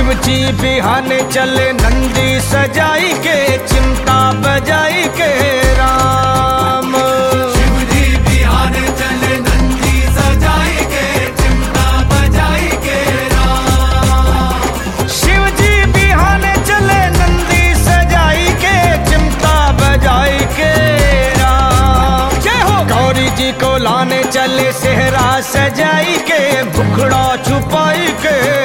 शिव जी बिहान चले नंदी सजाई के चिंता बजाई के राम शिवजी बिहार चले नंदी सजाई के चिमटा बजाई के राम शिव जी बिहान चले नंदी सजाई के चिंता बजाई के राम जय हो गौरी जी को लाने चले सेहरा सजाई के भुखड़ा छुपाई के